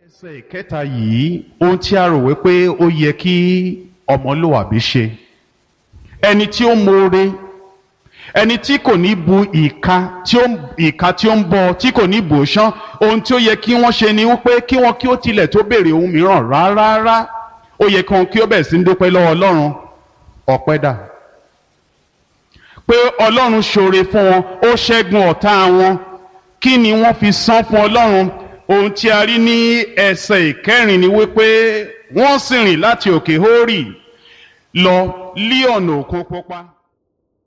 ẹsẹ̀ ìkẹta yìí ohun tí a rò wípé ó yẹ kí ọmọlúwàbí ṣe ẹni tí ó mọ̀ọ́re ẹni tí kò ní bu ìka tí ó ìka tí ó ń bọ tí kò ní bò ṣán ohun tí ó yẹ kí wọ́n ṣe ni wípé kí wọ́n kí ó tilẹ̀ tó béèrè ohun mìíràn rárá ó yẹ kí wọ́n kí ó bẹ̀rẹ̀ sí ń dúpẹ́ lọ́wọ́ ọlọ́run ọpẹ́ dà pé ọlọ́run ṣoore fún wọn ó ṣẹ́gun ọ̀tá wọn kí ni wọ́n fi san fún ọlọ́run ohun tí a rí ní ẹsẹ̀ ìkẹrin ni wípé wọ́n sì rìn láti òkè hórì lọ lí ọ̀nà òkun pupa.